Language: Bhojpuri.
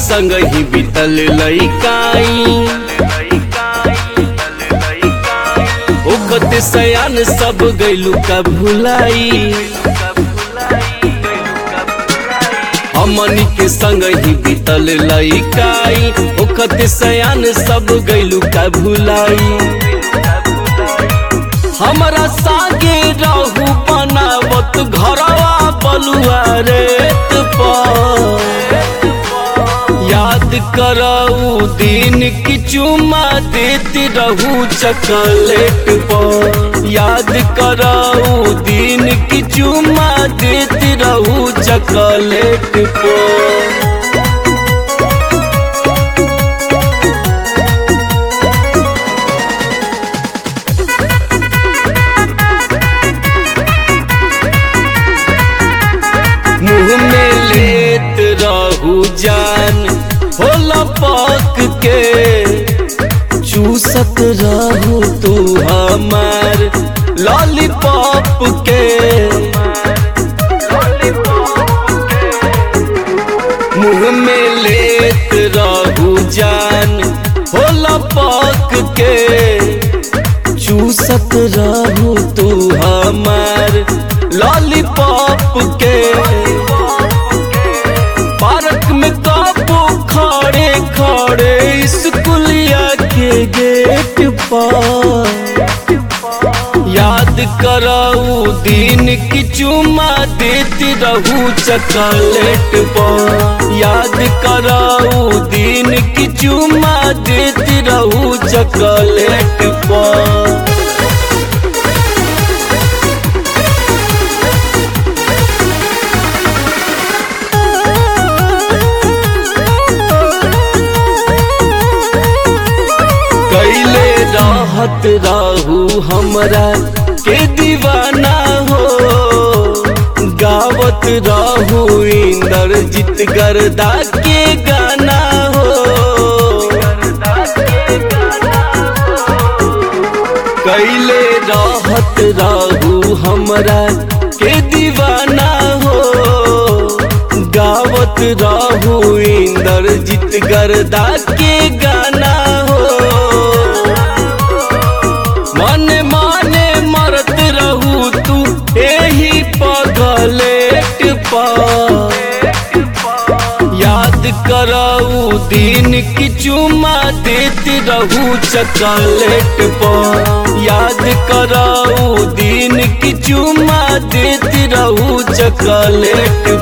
संग ही बीतल लइकाई ओकत सयान सब गैलू का भुलाई हमनी के संग ही बीतल लइकाई ओकत सयान सब गैलू का भुलाई हमरा सागे रहू बनावत घरवा बलुआ रेत पर याद करऊ दिन की चुमा देती रहू चकलेट पर याद करऊ दिन की चुमा देती रहू चकलेट पर मुंह में लेत रहू जान होला पक के चूसत रहू तू हमार लॉलीपॉप के मुंह में लेत रहू जान होला पक के चूसत रहू तू हमार लॉलीपॉप के पार्क में काबू खड़े खड़े स्कूलिया के गेट पर याद करऊ दिन की चुमा देती रहू चकलेट पर याद करऊ दिन की चुमा देती रहू चकलेट पर कैले रहत रहू हमरा के दीवाना हो गावत रहू इंद्रजीत गर्दा के गाना हो कैले रहत रहू हमरा के दीवाना हो गावत रहू इंद्रजीत गर्दा के गाना हो मन माने मरत रहू तू एही पगलेट पर याद करऊ दिन की चुमा देती रहू चकलेट पर याद करऊ दिन की चुमा देती रहू चकलेट